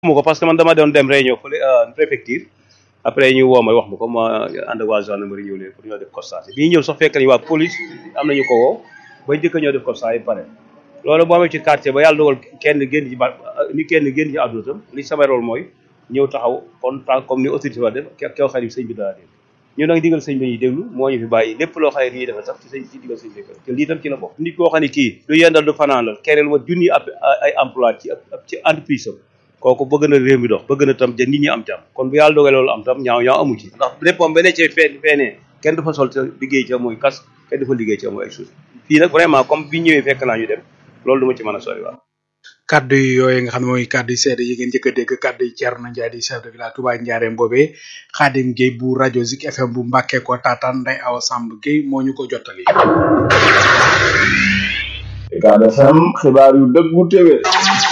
mu ko parce que man dama doon dem réunion fële préfecture après ñu woo ma wax ma ko ma ànd ak waa gendarmerie ñëw leen pour ñoo def constat bi ñu ñëw sax fekk nañu waa police am nañu ko woo ba njëkk ñoo def constat yi pare loolu boo amee ci quartier ba yàlla dogal kenn génn ci ba ni kenn génn ci àdduna tam li sama rôle mooy ñëw taxaw kon comme ni autorité wa def kew xarit sëñ bi dara dégg ñu nag digal sëñ bi ñuy déglu moo ñu fi bàyyi lépp loo xam ne lii defe sax ci sëñ ci digal sëñ bi te lii tam ci la bokk nit koo xam ne kii du yendal du fanaan la kereel ma junni ab ay emploi ci ci entreprise am kooku bëgg na réew mi dox bëgg na tam ja nit ñi am jàmm kon bu yàlla dogalee loolu am tam ñaaw ñaaw amu ci ndax léppam beneen ci fee feenee kenn du fa sol ca liggéey ca mooy kas kenn du fa liggéey ca mooy ay suuf fii nag vraiment comme bi ñëwee fekk naa ñu dem loolu du ma ci mën a sori waaw kaddu yi yooyu nga xam ne mooy kaddu yi seede yi ngeen njëkk a dégg kaddu yi Thierno Ndiaye di chef de village Touba Ndiarème boobee Khadim Gueye bu rajo Zik FM bu Mbàkke ko taataan Ndeye Awa Samb Gueye moo ñu ko jottali. Ucab FM xibaar yu dëggu téwé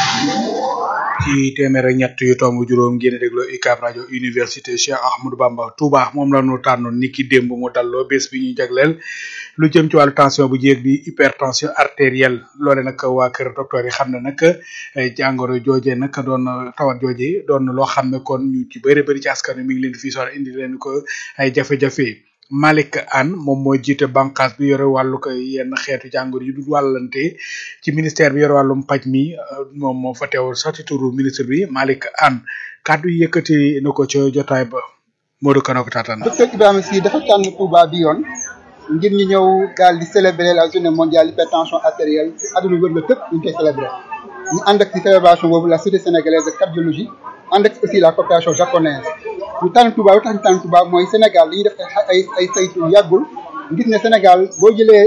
ci téeméer ak ñett yu tomb juróom ngeen déglu UCAB rajo université Cheikh Ahmadou Bamba Touba moom la ñu tànnoon niki démb mu dalloo bés bi ñu jagleel lu jëm ci wàllu tension bu jéeg bi hypertension artérielle loole nag waa kër docteur yi xam ne nag jàngoro jooje nag doon tawat jooje doon loo xam ne kon ñu ci bëri bëri ci askan wi mi ngi leen fii soxla indi leen ko ay jafe-jafe Malick Anne moom moo jiite bànqaas bi yore wàllu ko yenn xeetu jàngoro yi du wàllante ci ministère bi yore wàllum paj mi moom moo fa teewul sax ci turu ministre bi Malick Anne kàddu yi yëkkati na ko ca jotaay ba Modou Kano ko taataan. docteur Ibrahima Sy dafa tànn Touba bi yoon ngir ñu ñëw daal di célébrer la journée mondiale hypertension artérielle adduna wër la tëpp ñu koy célébrer ñu ànd ak ci célébration boobu la société sénégalaise de cardiologie ànd ak aussi la coopération japonaise ñu tànn Touba lu tax ñu tànn Touba mooy Sénégal li ñuy def ay ay saytu yàggul gis ne Sénégal boo jëlee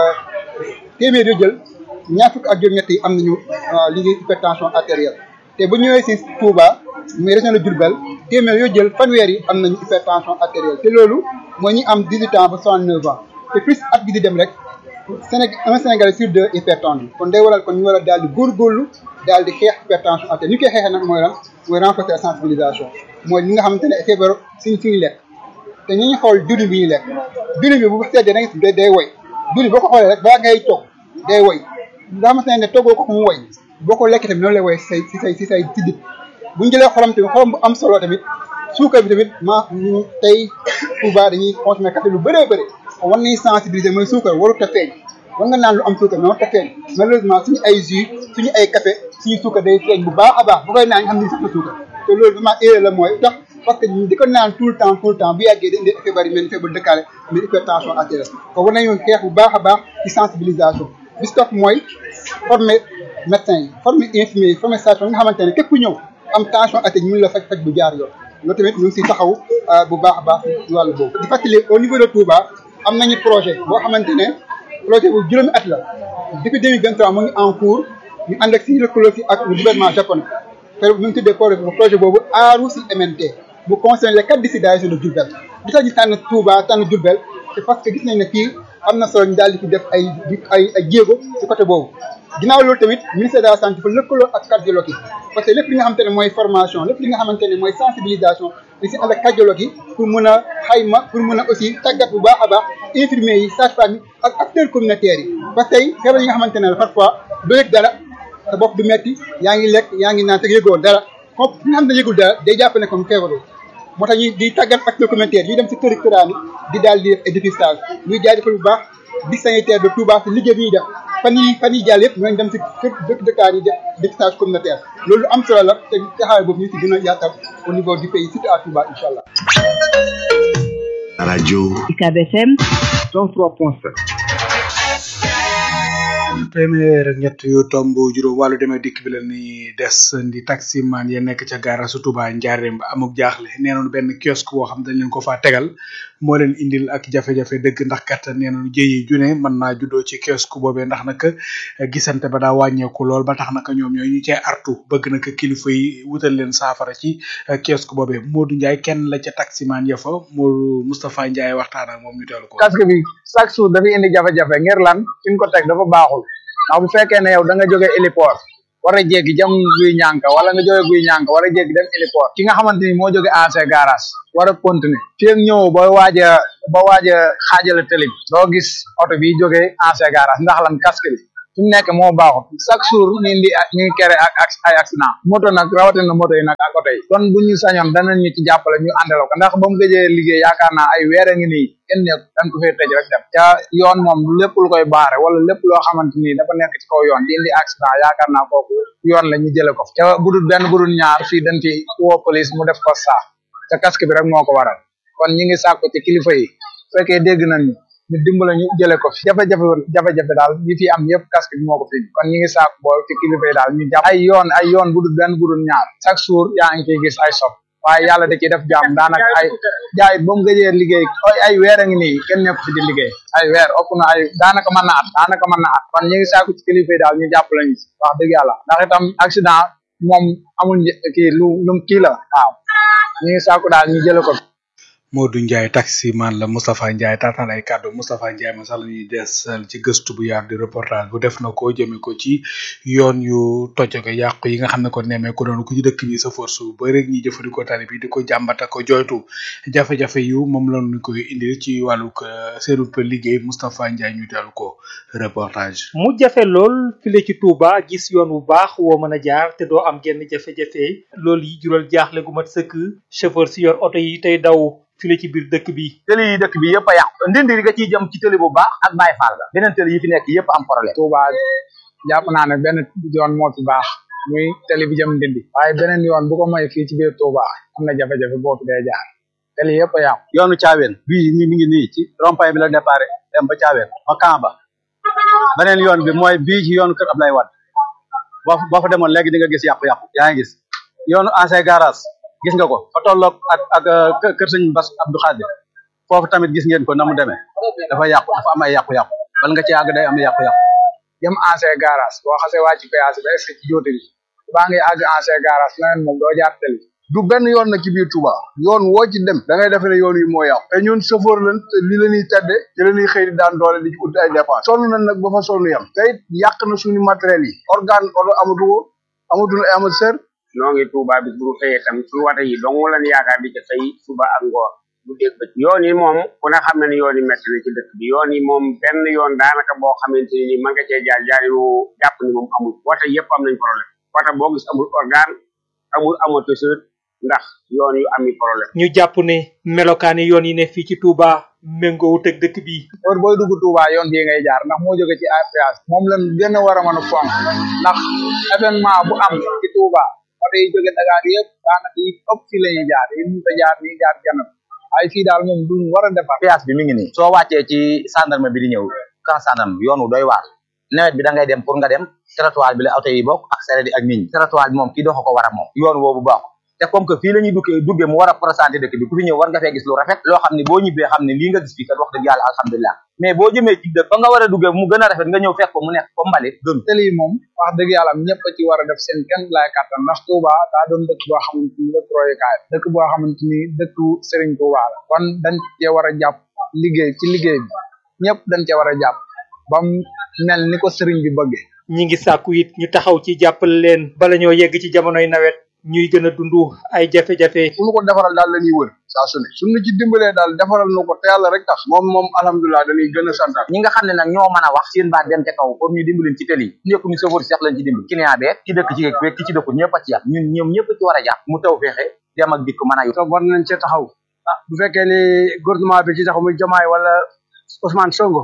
téeméer yoo jël ñaar fukk ak juróom-ñett yi am nañu li ñuy hypertension artérielle te bu ñëwee si Touba muy région de Diourbel téeméer yoo jël fanweer yi am nañu hypertension artérielle te loolu mooy ñi am 18 ans ba 69 ans te plus at bi di dem rek Sénégal un Sénégalais sur deux hypertendu kon day waral kon ñu war a daal di góorgóorlu daal di xeex hypertension artérielle ñu koy xeexee nag mooy lan mooy renforcer la sensibilisation mooy li nga xamante ne feebar suñ suñu lekk te ñu ngi xool diwlin bi ñuy lekk diwlin bi bu seddee da nga day woy diwlin boo ko xoolee rek balaa ngay toog day woy nga xamante ne toggoo ko mu woy boo ko lekkee tamit noonu lay woy si say si say si say si dib bu ñu jëlee xorom tamit xorom bu am solo tamit suukar bi tamit ma tey Touba dañuy consommer café lu bëree bëri war nañu sensibiliser mooy suukar warut a feeñ war nga naan lu am suukar mais warut a feeñ malheureusement suñu ay jus suñu ay café suñu suukar day feeñ bu baax a baax bu koy naan ñu xam ne sax na suukar te loolu vraiment erreur la mooy tax parce que di ko naan tout le temps tout le temps bu yàggee da indi effet bari mel ni feebar dëkkaale mais hypertension artérielle kon war nañu xeex bu baax a baax ci sensibilisation bis topp mooy former médecins yi former infirmiers yi former sage-femme nga xamante ne képp ku ñëw am tension artérielle mun la faj faj bu jaar yoon loolu tamit ñu ngi siy taxaw bu baax a baax ci wàllu boobu di fàttali au niveau de Touba am nañu projet boo xamante ne projet bu juróomi at la depuis 2023 mu ngi en cours ñu ànd ak si lëkkaloo si ak le gouvernement japonais te ñu ngi tuddee projet boobu aaru si MNT bu concerne les quatre districts de la région de Diourbel li tax ñu tànn Touba tànn Diourbel c'est parce que gis nañ ne fii am na solo ñu daal di fi def ay ay ay jéego si côté boobu ginnaaw loolu tamit ministère de la santé fa lëkkaloo ak cardiologue yi parce que lépp li nga xamante ne mooy formation lépp li nga xamante ne mooy sensibilisation li si ànd ak cardiologue yi pour mën a xayma pour mën a aussi tàggat bu baax a baax infirmiers yi sage-femme yi ak acteurs communautaires yi parce que tey feebar yi nga xamante ne parfois doo yëg dara sa bopp du metti yaa ngi lekk yaa ngi naan te yëgoo dara comme fi nga xam ne yëgul dara day jàpp ne comme feebaroo moo tax ñuy di tàggat acteurs communautaires ñuy dem si kër këraan yi di daal di def ay dépistage ñuy jaajëfal bu baax di sanitaire de Touba si liggéey bi ñuy def fan yi fan yi jàll yëpp ñooñu dem si kër dëkk dëkkaan yi def dépistage communautaire loolu am solo la te taxawaay boobu ñu si gën a yaatal au niveau du pays surtout à Touba incha allah. rajo UCAB FM 103.7 téeméer ak ñett yu tomb juróom wàllu demee dikk bi la ni des di taximan ya nekk ca gaara su Touba Njaareem ba amuk jaaxle nee noonu benn kiosque boo xam dañ leen ko faa tegal moo leen indil ak jafe-jafe dëgg ndax kat nee noonu jëyi june mën naa juddoo ci kiosque boobee ndax nag gisante ba daa wàññeeku lool ba tax naka ñoom ñooy ñu cee artu bëgg naka kilifa yi wutal leen saafara ci kiosque boobee Modou Ndiaye kenn la ca taximan ya fa Modou Moustapha Ndiaye waxtaan ak moom ñu teelu ko casque bi chaque jour dafay indi jafe-jafe ngir lan fi ñu ko teg dafa baaxul ndax bu fekkee ne yow da nga jóge héliport war a jéggi jëm guy ñànka wala nga jóge guy ñànka war a jéggi dem héliport ki nga xamante ni moo jóge AC garage war a continuer fii ak ñëw ba waaj a ba waaj a xaajale tëli bi doo gis oto bi jóge AC garage ndax lan casque bi fi mu nekk moo baaxut chaque jour ñu indi ñu ngi kere ak ak ay accident moto nag rawatina moto yi nag ak oto yi kon bu ñu sañoon danañ ñu ci jàppale ñu àndal ko ndax ba mu gëjee liggéey yaakaar naa ay weer a ngi nii kenn nekk dañ ko fee tëj rek dem ca yoon moom lépp lu koy baare wala lépp loo xamante ni dafa nekk ci kaw yoon di indi accident yaakaar naa kooku yoon la ñu jële ko ca budul benn budul ñaar fii dañ fi woo police mu def ko saa te casque bi rek moo ko waral kon ñi ngi sàkku ci kilifa yi fekkee dégg nañ ñu dimbale ñu jële ko fi jafe-jafe jafe-jafe daal yi fi am yëpp casque bi moo ko fi kon ñi ngi sàkku bool ci kilifa yi daal ñu jàpp ay yoon ay yoon budul benn budul ñaar chaque jour yaa ngi ciy gis ay sob waaye yàlla da ciy def jàmm daanaka ay jaay ba mu gëjee liggéey ay ay weer a ngi nii kenn nekk fi di liggéey ay weer ëpp na ay daanaka mën na at daanaka mën na at kon ñu ngi sàkku ci kilifa yi daal ñu jàpp lañu si wax dëgg yàlla ndax itam accident moom amul kii lu lu kii la waaw ñu ngi sàkku daal ñu jële ko Modou Ndiaye taximan la Moustapha Ndiaye taataan ay kàddu Moustapha Ndiaye ma sax la ñuy desal ci gëstu bu yaatu di reportage bu def na ko jëme ko ci yoon yu toj ko yàqu yi nga xam ne ko nemmee ko doon ku ci dëkk bi sa force bu bëri rek ñi jëfandikoo tali bi di ko jàmbata ko joytu jafe-jafe yu moom la ñu koy indil ci wàllu seenu liggéey Moustapha Ndiaye ñu dellu ko reportage. mu jafe lool file ci Touba gis yoon bu baax woo mën a jaar te doo am genn jafe-jafe loolu yi jural jaaxle gu mat sëkk chauffeur si yor oto yi tey daw file ci biir dëkk bi tëli yi dëkk bi yëpp a yàqu ndindi nga ciy jëm ci tëli bu baax ak Baye Fall ga beneen tëli yi fi nekk yëpp am problème Touba jàpp naa ne benn yoon moo ci baax muy tëli bi jëm ndindi waaye beneen yoon bu ko may fii ci biir Touba am na jafe-jafe boo fi dee jaar tëli yëpp a yàqu yoonu caaween bii ni mi ngi nii ci rond-point bi la départ dem ba caaween ba Kamba beneen yoon bi mooy bii ci yoonu kër Ablaye Wade boo boo fa demoon léegi di nga gis yàqu-yàqu yaa ngi gis yoonu ancien garage gis nga ko fa tolloog ak ak kër sëñ Bass Abdou Khadir foofu tamit gis ngeen ko na mu demee dafa yàqu dafa am ay yàqu-yàqu bal nga ci àgg day am yàqu-yàqu jëm ancien garage boo xasee wàcc péage ba est-ce que ci jóote bi baa ngi àgg ancien garage leneen moom doo jaar tëli du benn yoon nag ci biir Touba yoon woo ci dem da ngay defe ne yoon yi moo yàqu te ñun chauffeur lañ te li la ñuy tedde ci la ñuy xëy di daan doole di ci ut ay dépense sonn nañ nag ba fa sonn yam te it yàq na suñu matériel yi organe oto amatu ko amatul ay amateur noo ngi Touba bis bu ñu xëyee tam suñu wata yi dong lañ yaakaar di ca xëy suba ak ngoor bu dégg ba yoon yi moom ku ne xam ne ni yoon yi métti na ci dëkk bi yoon yi moom benn yoon daanaka boo xamante ni mën nga cee jaar jaar yu jàpp ni moom amul wata yëpp am nañ problème wata boo gis amul organe amul amortisseur ndax yoon yu ami problème ñu jàpp ne melokaani yoon yi ne fii ci Touba méngoowut ak dëkk bi heure booy dugg Touba yoon bii ngay jaar ndax moo jóge ci APS moom lañ gën a war a mën a fonk ndax événement bu am ci Touba oto yi jóge Dakar yëpp daanaka yi ëpp fii la ñuy jaar yi ñu fa jaar nii jaar janam ay fii daal moom duñ war a defar péage bi mi ngi nii soo wàccee ci gendarme bi di ñëw kan gendarme bi yoon wu doy waar nawet bi da ngay dem pour nga dem trottoir bi la oto yi bokk ak sareet yi ak nit ñi trottoir bi moom kii doxa ko war a moom yoon woobu bokk te comme que fii la ñuy duggee duggee mu war a présenté dëkk bi ku fi ñëw war nga fee gis lu rafet loo xam ne boo ñibbee xam ne lii nga gis fii kat wax dëgg yàlla alhamdulilah mais boo jëmee ci dëkk ba nga war a duggee mu gën a rafet nga ñëw fekk ko mu nekk ko mbalit gën tëli yi moom wax dëgg yàlla ñëpp a ci war a def seen kenn laay kàttan ndax Touba daa doon dëkk boo xamante ni dëkk royukaay dëkk boo xamante ni dëkku Serigne Touba la kon dañ cee war a jàpp liggéey ci liggéey bi ñëpp dañ cee war a jàpp ba mu mel ni ko Serigne bi bëggee ñi ngi sàkku it ñu taxaw ci jàppale leen bala ñoo yegg ci jamonoy nawet ñuy gën a dund ay jafe-jafe fu ñu ko defaral daal la ñuy wër saa su ne suñu ci dimbalee daal defaral nu ko te yàlla rek tax moom moom alhamdulilah dañuy gën a santaat ñi nga xam ne nag ñoo mën a wax seen baat dem ca kaw pour ñu dimbalin ci tëli yi ñëpp ñu sofër si sax lañ ci dimbali client beeg ki dëkk ci beeg ki ci dëkkul ñëpp a ci yàpp ñun ñoom ñëpp ci war a jàpp mu taw feexe dem ak dikk mën a te war nañ cee taxaw ah bu fekkee ni gouvernement bi ci taxaw muy Diomaye wala Ousmane Sonko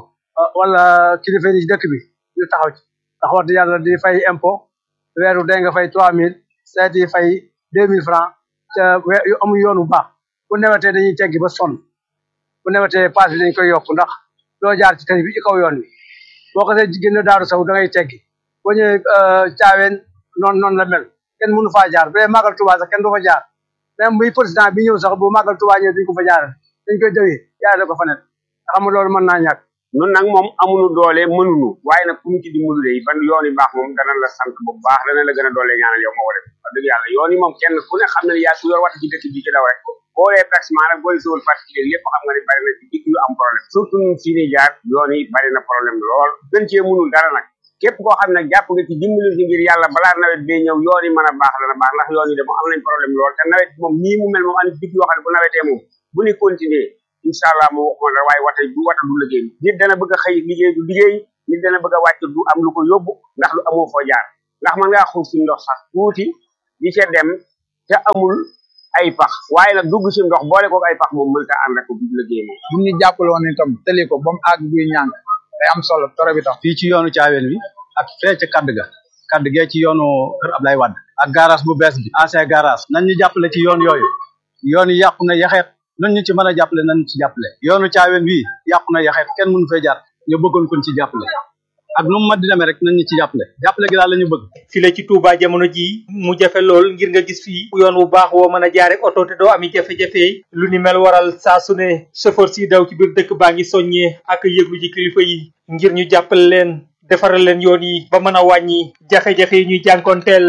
wala kilifa yi ci dëkk bi ñu taxaw ci ndax wax dëgg yàlla di fay impôt weeru dee nga fay trois mille seet yi fay deux mille francs te yu amul yoon bu baax bu newetee dañuy teggi ba sonn bu newetee paas bi dañ koy yokk ndax doo jaar ci tali bi ci kaw yoon wi boo ko see génn daaru saw da ngay teggi boo ñëwee caaween noonu noonu la mel kenn mënu faa jaar bu dee màggal Tuubaa sax kenn du fa jaar même muy président bi ñëw sax bu màggal Tuubaa ñëw duñ ko fa jaar dañ koy dëwee jaarale ko fa net xam nga loolu mën naa ñàkk nun nag moom amuñu doole mënuñu waaye nag ku ñu ci dimbalu de ban yoon yi baax moom dana la sant bu baax dana la gën a doole ñaanal yow moo ko def wax dëgg yàlla yoon yi moom kenn ku ne xam ne yaa ku yor wata ci dëkk bi ci daw rek boo dee taximan rek booy sowal particulier lépp xam nga ne bari na ci dikk yu am problème surtout ñun fii ni jaar yoon yi bari na problème lool gën cee mënul dara nag képp koo xam ne jàpp nga ci dimbali ci ngir yàlla balaa nawet bee ñëw yoon yi mën a baax dana baax ndax yoon yi de moom am nañ problème lool te nawet moom nii mu mel moom am dikk yoo xam ne bu nawetee moom bu ni continuer incha allah moo waxoon rek waaye wata du wata du liggéey nit dana bëgg a xëy liggéey du liggéey nit dana bëgg a wàcc du am lu ko yóbbu ndax lu amoo foo jaar ndax man ngaa xuus si ndox sax tuuti di ca dem te amul ay pax waaye nag dugg si ndox boole ko ay pax moom mënta ànd ak liggéey moom bu ñu jàppaloon itam tëli ko ba mu àgg guy ñàng day am solo trop itam fii ci yoonu caaween wi ak fee ca kadd ga kadd gee ci yoonu kër Ablaye Wade ak garage bu bees bi ancien garage nañ ñu jàppale ci yoon yooyu yoon yi yàqu na yaxeet nañ ñu ci mën a jàppale nañ ñu ci jàppale yoonu caaween wi yàqu na yaxeet kenn mënu fee jaar ñu bëggoon kon ci jàppale ak nu mu mat di demee rek nañ ñu ci jàppale jàppale gi daal la ñu bëgg file ci Touba jamono ji mu jafe lool ngir nga gis fii yoon wu baax woo mën a jaare oto te doo ami jafe-jafe lu ni mel waral saa su ne chauffeur si daw ci biir dëkk baa ngi soññee ak yëglu ji kilifa yi ngir ñu jàppale leen defaral leen yoon yi ba mën a wàññi jafe-jafe yi ñuy jànkonteel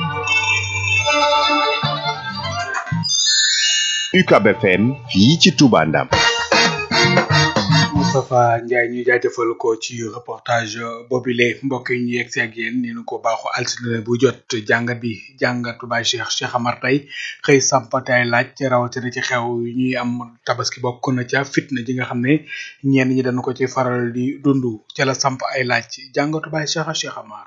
UCAB FM fii ci Touba Ndam Moustapha Ndiaye ñu jaajëfal ko ci reportage boobile mbokk yi ñu yegg si ak yéen ni nu ko baaxu altine bu jot jàngat bi jàngatu Baye Cheikh Cheikh Amar tey xëy sampatay laaj rawatina ci xew yi ñuy am tabaski bokk na ca fitna ji nga xam ne ñenn ñi dañu ko ci faral di dund ca la samp ay laaj jàngatu Baye Cheikh Cheikh Amar.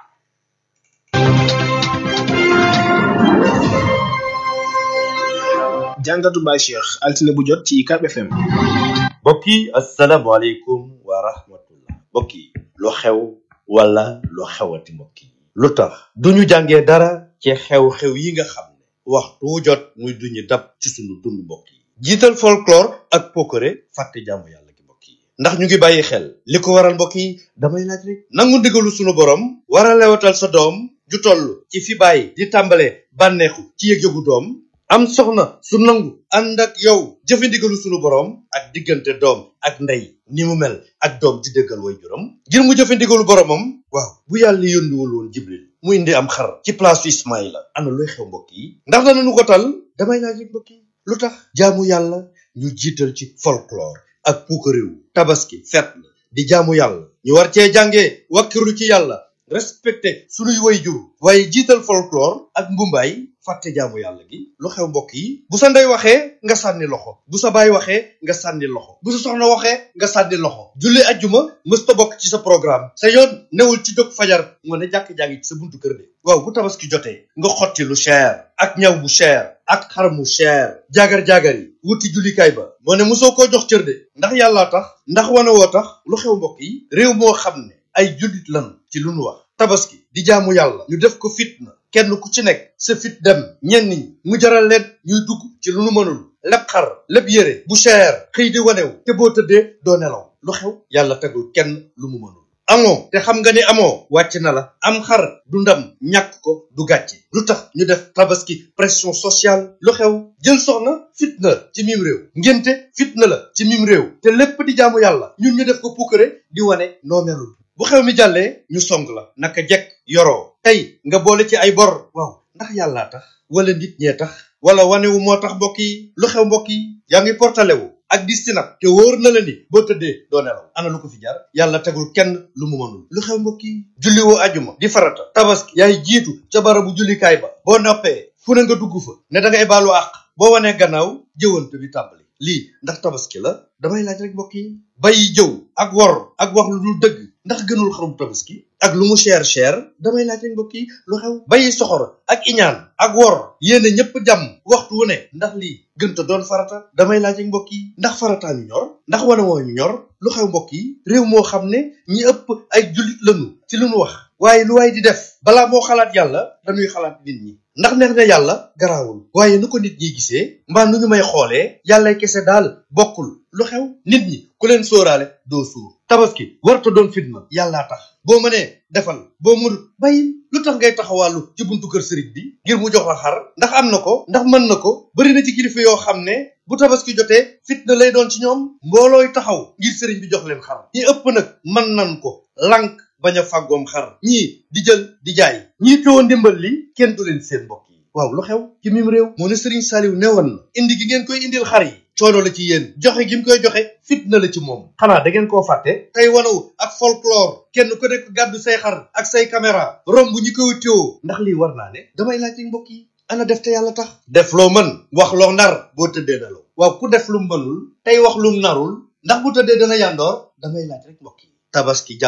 jàngatu Baye Cheikh altine bu jot ci UCAB FM. mbokk yi asalaamaaleykum wa rahmatullah mbokk yi lu xew wala lu xewati mbokk yi lu tax duñu jàngee dara ci xew-xew yi nga xam ne waxtu wu jot muy duñu dab ci sunu dund mbokk yi jiital folklore ak pokore fàtte jaamu yàlla gi mbokk yi ndax ñu ngi bàyyi xel li ko waral mbokk yi damay laaj rek nangu ndigalu sunu borom war a lewatal sa doom ju toll ci fi bàyyi di tàmbale bànneexu ci yëg-yëgu doom am soxna su nangu ànd ak yow jëfandigalu sunu borom ak diggante doom ak ndey ni mu mel ak doom di dëggal way juram ngir mu jëfandigalu boromam waaw bu yàlla yónniwul woon jibril mu indi am xar ci place su ismaïla ana luy xew mbokk yi ndax danañu ko tal damay laaj rek mbokk yi lu tax jaamu yàlla ñu jiital ci folklore ak puukaréew tabaski fet la di jaamu yàlla ñu war cee jàngee wakkiru ci yàlla respecté sunuy way jur waaye jiital folklore ak mbumbaay fàtte jaamu yàlla gi lu xew mbokk yi bu sa ndey waxee nga sànni loxo bu sa baay waxee nga sànni loxo bu sa soxna waxee nga sànni loxo julli ajjuma mësta bokk ci sa programme sa yoon newul ci jóg fajar nga ne jàkk-jàngi ci sa buntu kër de waaw bu tabaski jotee nga xotti lu cher ak ñaw bu cher ak xar mu cher jaagar-jaagar yi wuti jullikaay ba moo ne mosoo koo jox cër de ndax yàllaa tax ndax wane woo tax lu xew mbokk yi réew moo xam ne ay jullit lan ci lu nu wax tabaski di jaamu yàlla ñu def ko fitna kenn ku ci nekk sa fit dem ñenn ñi mu jaral leen ñuy dugg ci lu nu mënul lépp xar lépp yére bu cher xëy di wanew te boo tëddee doo nelaw lu xew yàlla tegul kenn lu mu mënul amoo te xam nga ni amoo wàcc na la am xar du ndam ñàkk ko du gàcce lu tax ñu def tabaski pression sociale lu xew jël soxna fitna la ci mim réew ngénte fitna la ci mim réew te lépp di jaamu yàlla ñun ñu def ko puukare di wane noo melul bu xew mi jàllee ñu song la naka jekk yoroo tey nga boole ci ay bor waaw ndax yàllaa tax wala nit ñee tax wala wanewu moo tax mbokk yi lu xew mbokk yi yaa ngi portale wu ak di sinap te wóor na la ni boo tëddee doo nelaw ana lu ko fi jar yàlla tegul kenn lu mu mënul lu xew mbokk yi julli woo ajuma di farata tabaski yaay jiitu ca barabu jullikaay ba boo noppee fu ne nga dugg fa ne da ngay baalu àq boo wanee gannaaw jëwante bi tàmbali lii ndax tabaski la damay laaj rek mbokk yi bàyyi jëw ak wor ak wax lu dul dëgg ndax gënul xarum tabaski ak lu mu cher cher damay laaj rek mbokk yi lu xew bàyyi soxor ak iñaan ak wor yéene ñëpp jàmm waxtu wu ne ndax lii gënta doon farata damay laaj rek mbokk yi ndax farataa ñu ñor ndax wane woo ñu ñor lu xew mbokk yi réew moo xam ne ñi ëpp ay jullit lañu ci lu nu wax waaye lu waay di def balaa moo xalaat yàlla dañuy xalaat nit ñi ndax neex na yàlla garaawul waaye nu ko nit ñi gisee mbaa nu ñu may xoolee yàlla kese daal bokkul lu xew nit ñi ku leen sóoraale doo suur tabaski warta doon fitna yàllaa tax boo mënee defal boo mënut bàyyil lu tax ngay taxawàllu ci buntu kër sëriñ bi ngir mu jox la xar ndax am na ko ndax mën na ko bari na ci kilifa yoo xam ne bu tabaski jotee fitna lay doon ci ñoom mboolooy taxaw ngir sëriñ bi jox leen xar ñi ëpp nag mën nan ko lànk bañ a fàggoom xar ñii di jël di jaay ñii teewoon ndimbal li kenn du leen seen mbokk yi waaw lu xew ci mim réew moo ne sëriñ Saaliw newoon na indi gi ngeen koy indil xar yi coono la ci yéen joxe gi mu koy joxe fitna la ci moom xanaa da ngeen koo fàtte tey wanaw ak folklore kenn ku nekk gàddu say xar ak say caméra romb ñi koy téewoo ndax lii war naa ne damay laaj mbokk yi ana def te yàlla tax def loo mën wax loo nar boo tëddee nelaw waaw ku def lu mënul tey wax lu narul ndax bu tëddee dana yàndoor damay laaj rek mbokk yi tabaski jàmm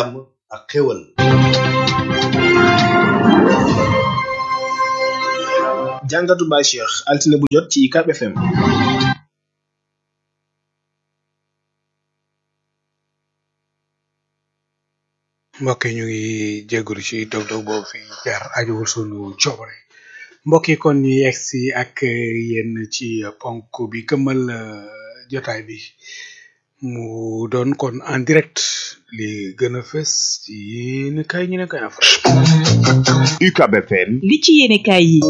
ak xéwal jàngatu Baye Cheikh altine bu jot ci UCAB FM mbokk yi ñu ngi jégalu ci dog-dog boobu fi jaar ajuwul sunu coobare mbokk yi kon ñu yegg si ak yéen ci ponk bi këmmal jotaay bi mu doon kon en direct li gën a fës ci yéen kay ñu ne kay na UCAB FM li ci yéene kaay yi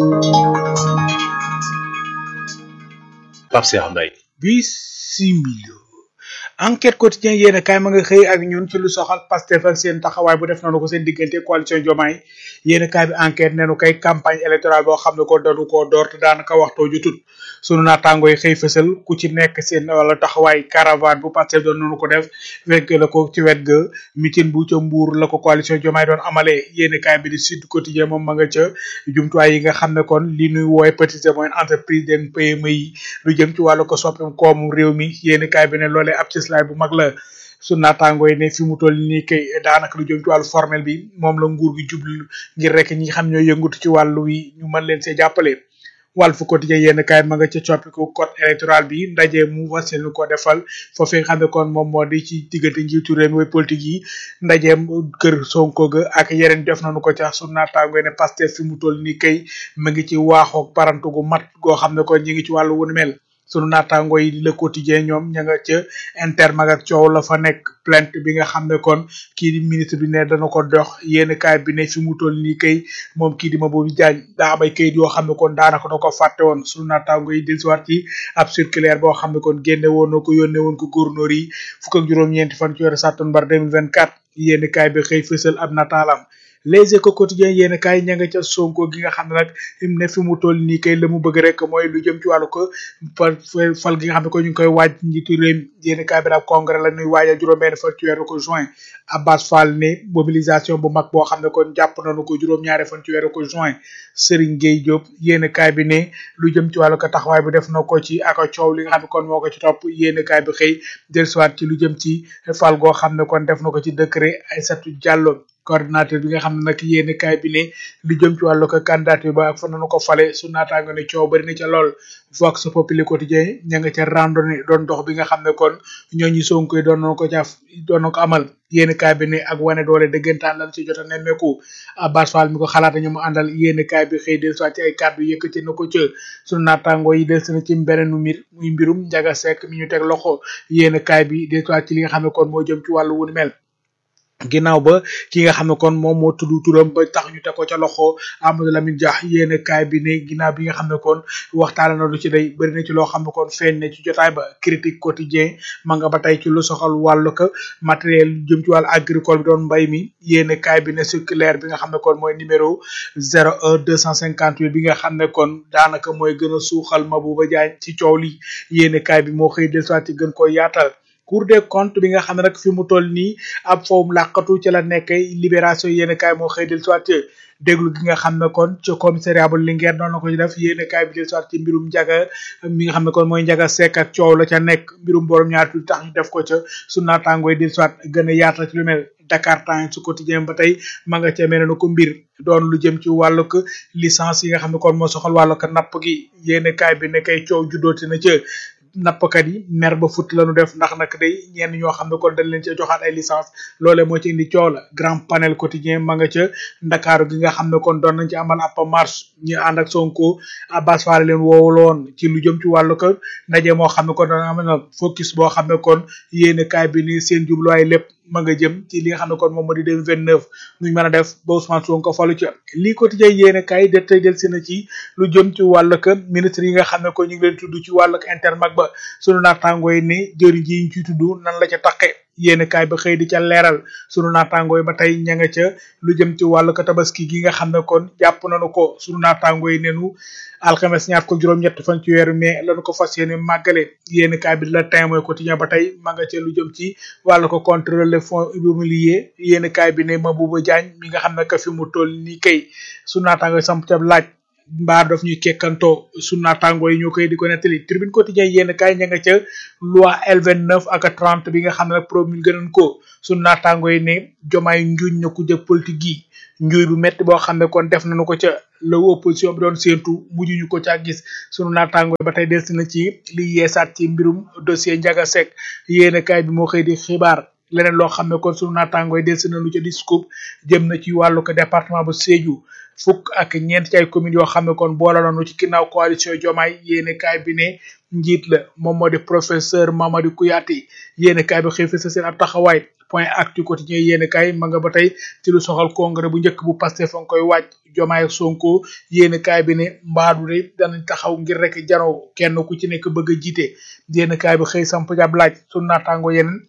Pape Cheikh Mbaye bisimilo enquête quotidien yéen kaay ma nga xëy ak ñun ci lu soxal Pastef ak seen taxawaay bu def nañu ko seen diggante coalition Diomaye yéen kaay bi enquête neenu kay campagne électorale boo xam ne ko dañu koo door te daanaka waxtoo jutut sunu naataango yi xëy fësal ku ci nekk seen wala taxawaay caravane bu Pastef doon nañu ko def fekk la ko ci wet ga mitin bu ca mbuur la ko coalition Diomaye doon amalee yéen kaay bi di Sud Quotidien moom ma nga ca jumtuwaay yi nga xam ne kon li nuy wooye petites et moyennes entreprises den PME yi lu jëm ci wàllu ko soppim koomu réew mi yéen kaay bi ne loolee ab cislaay bu mag la su naataangoo yi ne fi mu toll nii kay daanaka lu jëm ci wàllu formel bi moom la nguur gi jublu ngir rek ñi xam ñoo yëngatu ci wàllu wi ñu mën leen see jàppale Walf Quotidien yenn kaay ma nga ca coppiku code électoral bi ndaje mu was yéen ko defal foofee nga xam ne kon moom moo di ci diggante njiitu réew mi way politique yi ndajeem kër Sonko ga ak yeneen def nañu ko ca su naataangoo ne Pastef fi mu toll nii kay ma ngi ci waaxoog parantu gu mat goo xam ne kon ñi ngi ci wàllu wunu mel sunu naataango yi le quotidien ñoom ña nga ca intermag ak coow la fa nekk plainte bi nga xam ne kon kii di ministre bi ne dana ko dox yéen kaay bi ne fi mu toll nii kay moom kii di ma boobu jaañ daa am ay kayit yoo xam ne kon daanaka da ko fàtte woon sunu naataango yi dellusiwaat ci ab circulaire boo xam ne kon génne woon na ko yónnee woon ko gouverneur yi fukk ak juróom-ñeenti fan ci weeru sàttumbar 2024 yéen kaay bi xëy fësal ab nataalam les échos quotidiens yéen kaay ña nga ca sonko gi nga xam ne nag ne fi mu toll nii kay la mu bëgg rek mooy lu jëm ci wàllu ko fal gi nga xam ne ko ñu ngi koy waaj njiitu réew yéen kaay bi daal congrès la ñuy waajal juróom-benn fan ci weeru ko juin Abbas Fall ne mobilisation bu mag boo xam ne kon jàpp nañu ko juróom-ñaari fan ci weeru ko juin Serigne Gueye Diop yéen kaay bi ne lu jëm ci wàllu ko taxawaay bi def na ko ci ak coow li nga xam ne kon moo ko ci topp yéen kaay bi xëy dellusiwaat ci lu jëm ci fal goo xam ne kon def na ko ci décret Aïssatou Diallo coordinateur bi nga xam ne nag yéen kaay bi ne lu jëm ci wàllu ko candidature ba ak fa nañu ko fale su naataango ne coow bari na ca lool Vox Populi quotidien ña nga ca randonnée doon dox bi nga xam ne kon ñooñu Sonko yi doon nañu ko caaf doon na ko amal yéen kaay bi ne ak wane doole dëggantaan lan ci jot a nemmeeku Abbas Fall mi ko xalaat ñu mu àndal yéen kaay bi xëy del soit ci ay kàddu yëkkati na ko ca sunu naataango yi del na ci beneen mbir muy mbirum Njaga Sekk mi ñu teg loxo yéen kaay bi del soit ci li nga xam ne kon moo jëm ci wàllu wunu mel ginnaaw ba ki nga xam ne kon moom moo tudd turam ba tax ñu teg ko ca loxo Amadou Lamine Dia yéen kaay bi ne ginnaaw bi nga xam ne kon waxtaan na lu ci day bëri na ci loo xam ne kon feeñ na ci jotaay ba critique quotidien ma nga ba tey ci lu soxal wàllu ko matériel jëm ci wàllu agricole bi doon mbay mi yéen kaay bi ne circulaire bi nga xam ne kon mooy numéro 01 258 bi nga xam ne kon daanaka mooy gën a suuxal Mabouba Diagne ci coow li yéen kaay bi moo xëy del soit ci gën ko yaatal cour des comptes bi nga xam ne nag fi mu toll nii ab fawum làqatu ci la nekk libération yéen kaay moo xëy del soit déglu gi nga xam ne kon ci commissariat bu Linguère doon na ko ci def yéen kaay bi del soit ci mbirum njaga mi nga xam ne kon mooy njaga sekk ak coow la ca nekk mbirum borom ñaar tuuti tax ñu def ko ca su naataangooy del soit gën a yaatal ci lu mel Dakar Times su quotidien ba tey ma nga ca mel ne ko mbir doon lu jëm ci wàllug licence yi nga xam ne kon moo soxal wàllug napp gi yéen kaay bi ne kay coow juddooti na ca nappkat yi mer ba fut lañu def ndax nag day ñenn ñoo xam ne kon dañ leen ci joxaat ay licence loole moo ci indi coow la grand panel quotidien ma nga ca ndakaaru gi nga xam ne kon doon nañ ci amal ab marche ñu ànd ak Sonko Abbas Fall leen woowuloon ci lu jëm ci wàllu ko ndaje moo xam ne kon doon amal na focus boo xam ne kon yéen kaay bi ni seen jubluwaay lépp ma nga jëm ci li nga xam ne kon moom moo di 2029 nuñ mën a def ba Ousmane Sonko falu ca lii quotidien yéen kaay de tey del si na ci lu jëm ci wàllu ko ministre yi nga xam ne kon ñu ngi leen tudd ci wàllu intermag ba sunu naataangoo yi ne jëriñ ji ñu ciy tudd nan la ca taqe yéen kaay ba xëy di ca leeral sunu naataangoo yi ba tey ña nga ca lu jëm ci wàllu ko tabaski gi nga xam ne kon jàpp nañu ko sunu naataangoo yi nenu alxames ñaar ko juróom-ñett fan ci weeru mai lañu ko fas yéene màggale yéen kaay bi la témoin quotidien ba tey ma nga ca lu jëm ci wàllu ko contrôle les fonds immobiliers yéen kaay bi ne Mabouba Diagne mi nga xam ne que fi mu toll nii kay sunu naataangoo yi samp ca laaj mbaa daf ñuy kekkantoo sunu naataangoo yi ñoo koy di ko nettali tribune quotidien yéen kaay ña nga ca loi L29 ak 30 bi nga xam ne nag promulgué nañ ko sunu naataangoo yi ne jomaay njuuñ na ku jëg politique yi njuuy bu metti boo xam ne kon def nañu ko ca la opposition bi doon séentu mujj ñu ko ca gis sunu naataangoo yi ba tey des na ci li yeesaat ci mbirum dossier Ndiaga Seck yéen kaay bi moo xëy di xibaar leneen loo xam ne kon sunu naataangoo yi des nañu ca di scoop jëm na ci wàllu ko département bu Sédhiou fukk ak ñeent ci ay communes yoo xam ne kon boole nañu ci ginnaaw coalition Diomaye yéene kaay bi ne njiit la moom moo di professeur Mamadou Kouyaté yéene kaay bi xëy fi sa seen ab taxawaay point actu quotidien yéene kaay ma nga ba tey ci lu soxal congrès bu njëkk bu Pastef fa nga koy waaj Diomaye ak Sonko yéene kaay bi ne mbaadu de danañ taxaw ngir rek janoo kenn ku ci nekk bëgg a jiite yéene kaay bi xëy samp jab laaj sunu naataango yeneen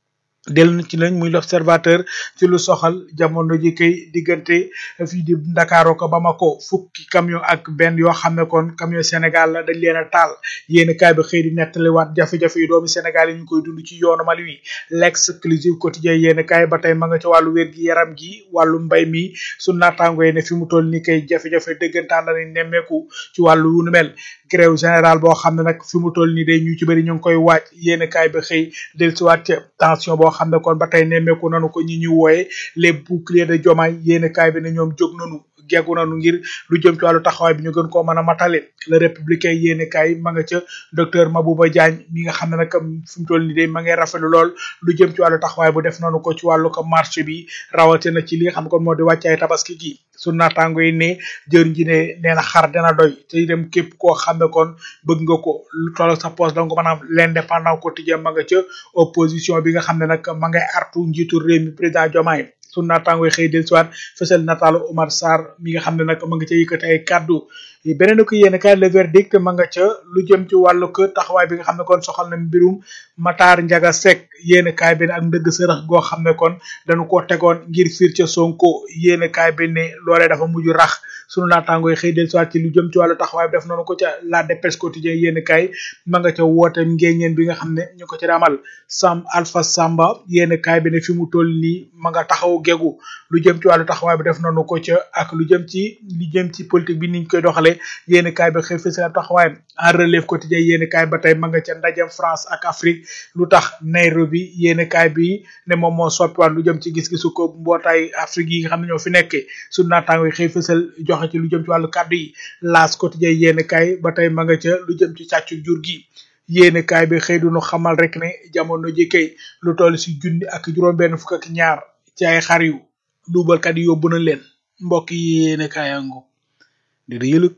del na ci lañ muy l'observateur ci lu soxal jamono ji kay diggante fii di Ndakaaru ko Bamako fukki camion ak benn yoo xam ne kon camion Sénégal la dañ leen a taal yéen kaay bi xëy di nettaliwaat jafe-jafe yi doomi Sénégal yi ñu koy dund ci yoonu Mali wi l'exclusive quotidien yéen kaay ba tey ma nga ci wàllu wér gi yaram gi wàllu mbay mi su naataango yi ne fi mu toll ni kay jafe-jafe dëggantaan la ni nemmeeku ci wàllu wu nu mel grève général boo xam ne nag fi mu toll nii day ñu ci bëri ñu ngi koy waaj yéen kaay bi xëy dellusiwaat ca tension boo xam ne kon ba tey nemmeeku nanu ko ñi ñu wooye les boucliers de Diomaye yéen kaay bi ne ñoom jóg nanu geggu nanu ngir lu jëm ci wàllu taxawaay bi ñu gën koo mën a matale le républicain yéen kaay ma nga ca docteur Mabouba Diagne mi nga xam ne nag fi mu toll nii day ma ngay rafetlu lool lu jëm ci wàllu taxawaay bu def nanu ko ci wàllu ko marché bi rawatina ci li nga xam ne kon moo di wàccaay tabaski gi su naataango yi ne jëriñ ji ne nee na xar dana doy te dem képp koo xam ne kon bëgg nga ko lu toll sa poste donc maanaam l'indépendant quotidien ma nga ca opposition bi nga xam ne nag ma ngay artu njiitu réew mi président Diomaye su naataango yi xëy del siwaat fësal nataalu Omar Sarr mi nga xam ne nag ma nga ca yëkkati ay kàddu beneen ko yéen kaay le verdict ma nga ca lu jëm ci wàllu ko taxawaay bi nga xam ne kon soxal na mbirum Matar Ndiaga Seck yéen kaay bi ne ak ndëgg sërëx goo xam ne kon dañu ko tegoon ngir fiir ca Sonko yéen kaay bi ne loolee dafa mujj rax sunu naataango yi xëy del siwaat ci lu jëm ci wàllu taxawaay bi def noonu ko ca la dépêche quotidien yéen kaay ma nga ca woote ngéeñeen bi nga xam ne ñu ko ci damal Sam Alpha Samba yéen kaay bi ne fi mu toll nii ma nga taxaw gegu lu jëm ci wàllu taxawaay bi def noonu ko ca ak lu jëm ci lu jëm ci politique bi niñ koy doxalee yéen kaay bi xëy fësal taxawaay en relève quotidien yéen kaay ba tey ma nga ca ndajem France ak Afrique lu tax Nairobi yéen kaay bi ne moom moo soppiwaat lu jëm ci gis-gisu ko mbootaay Afrique yi nga xam ne ñoo fi nekkee su naataango yi xëy fësal joxe ci lu jëm ci wàllu kàddu yi laas quotidien yéen kaay ba tey ma nga ca lu jëm ci càccu jur gi yéene kaay bi xëy duñu xamal rek ne jamono ji kay lu toll si junni ak juróom benn fukk ak ñaar ci ay xar yu duubalkat yi yóbbu na leen mbokk yi yéene kaayango di da yëlëg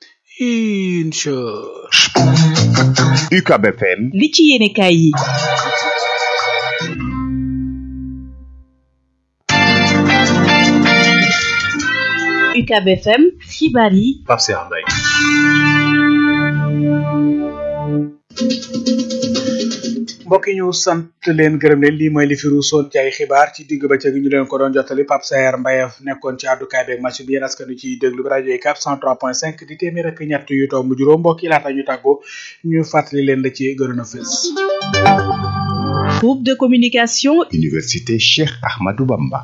incha UCAB FM li ci yéene kaay yi UCAB FM xibaar yi Pape Cheikh Mbaye mbokk yi ñu sant leen gërëm leen lii mooy li fi ruusoon ci ay xibaar ci digg bëccëg ñu leen ko doon jottali Pape Saer Mbaye nekkoon ci àddukaay beeg machine bi yéen askan wi ciy déglu bi rajo UCAB 103.5 di téeméer ak ñett yu tomb juróom mbokk yi laata ñu tàggoo ñu fàttali leen la ci gënoon a fës. groupe de communication Université Cheikh Ahmadou Bamba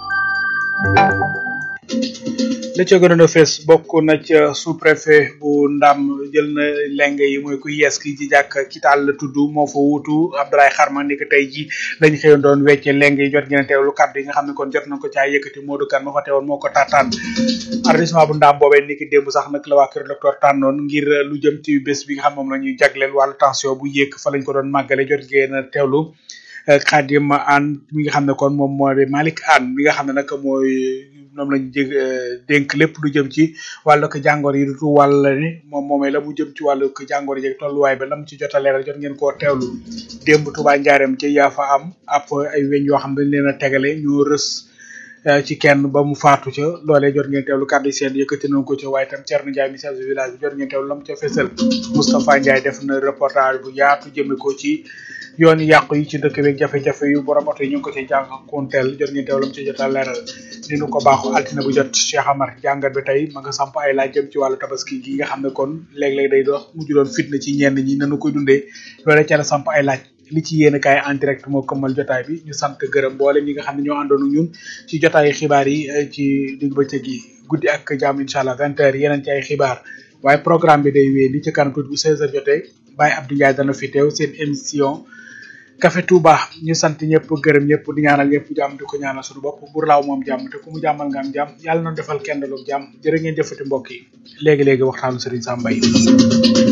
la ca gënoon a fees bokk na ca sous préfet bu ndam jël na leng yi mooy ku yees ki ci jàkk kitaal la tudd moo fa wuutu Abdoulaye Xarma ni ko tey ji lañ xëyoon doon wecce leng yi jot ngeen a teewlu kàddu yi nga xam ne kon jot nañ ko caa yëkkati Modou Kane ma fa teewoon moo ko taataan arrondissement bu ndam boobee ni ki démb sax nag la waa kër docteur tànnoon ngir lu jëm ci bés bi nga xam moom la ñuy jagleel wàllu tension bu yéeg fa lañ ko doon màggale jot ngeen a teewlu Khadim Anne mi nga xam ne kon moom moo di Malick Anne mi nga xam ne nag mooy ñoom lañ jég dénk lépp lu jëm ci wàllu ko jàngoro yi du wàll ni moom moomee la mu jëm ci wàllu ko jàngoro yi tolluwaay ba la mu ci jot a leeral jot ngeen koo teewlu démb Touba Njaareem ci yaa fa am ab ay weñ yoo xam dañ leen a tegale ñoo rës ci kenn ba mu faatu ca loolee jot ngeen teewlu kàddu yi seen yëkkati nañ ko ca waaye tam Thierno Ndiaye message du village bi jot ngeen teewlu la mu ca fesal Moustapha Ndiaye def na reportage bu yaatu jëme ko ci yoon yàqu yi ci dëkk beeg jafe-jafe yu borom oto yi ñu ngi ko ci jànkuwanteel jot ngeen teewlu ci jot a leeral ni nu ko baaxu altine bu jot Cheikh Amar jàngat bi tey ma nga samp ay laaj jëm ci wàllu tabaski gi nga xam ne kon léeg-léeg day dox mujj doon fitna ci ñenn ñi nanu koy dundee loolee ca la samp ay laaj li ci yéen kaay en direct moo këmmal jotaay bi ñu sant gërëm mboolem ñi nga xam ne ñoo àndoon ak ñun ci jotaayu xibaar yi eh, ci digg bëccëg yi guddi ak jàmm incha allah vingt heures yeneen ci ay xibaar waaye programme bi day wéy li ci kanam tuuti bu seize heures jotee Baye Abdou Ndiaye dana fi teew seen émission Café Touba ñu sant ñëpp gërëm ñëpp di ñaanal ñëpp jàmm di ko ñaanal suñu bopp bur laaw moom jàmm te ku mu jàmmal nga am jàmm yàlla na defal kenn lu jàmm jërë ngeen jëfati mbokk yi léegi léegi waxtaanu Serigne Sam Mbaye